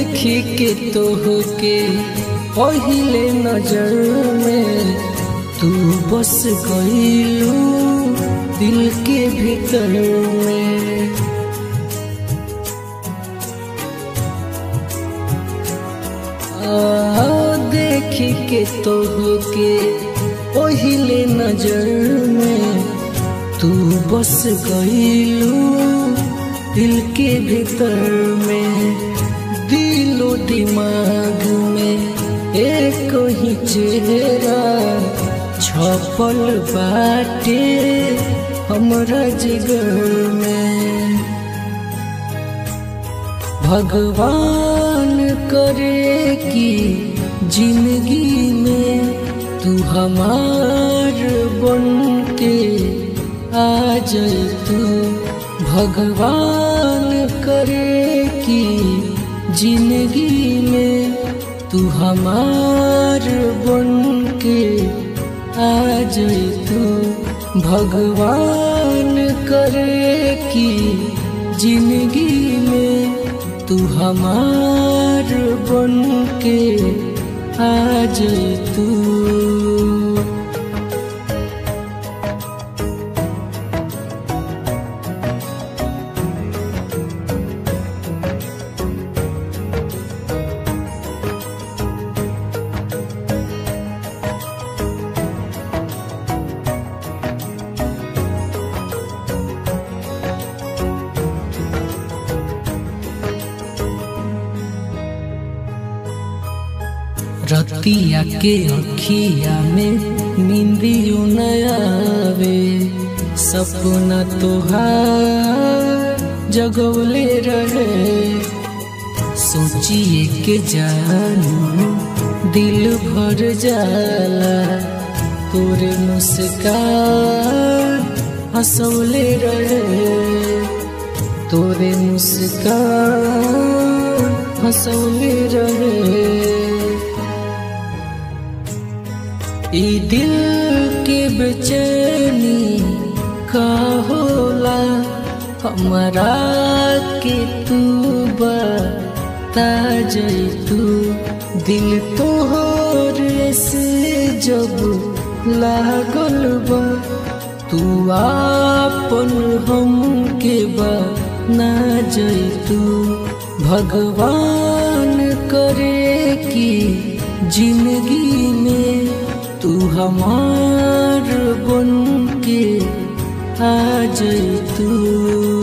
देखी के तोहके पहिले नजर में तू बस गईलू दिल के भीतर में आ, देखी के तोहके पहिले नजर में तू बस गईलू दिल के भीतर में दिलो दिमाग में एक ही चेहरा छपल बाटे हमरा जिगर में भगवान करे कि जिंदगी में तू हमार बन के आ जाए तू भगवान करे कि जिंदगी में तू हमार बन के आ जाए तू भगवान करे कि जिंदगी में तू हमार बन के आ जाए तू रतिया के अखिया में नींदियो नयावे सपना तोहार जगवले रहे सोचिए के जानू दिल भर जाला तोरे मुस्कान हंसवले रहे तोरे मुस्कान हंसवले रहे ई दिल के बेचैनी का होला हमारा के तू बता तू दिल तोहरे से जब लागल बा तू आपन हम के बा ना तू भगवान करे कि जिंदगी में तू हमार बन के आ जाए तू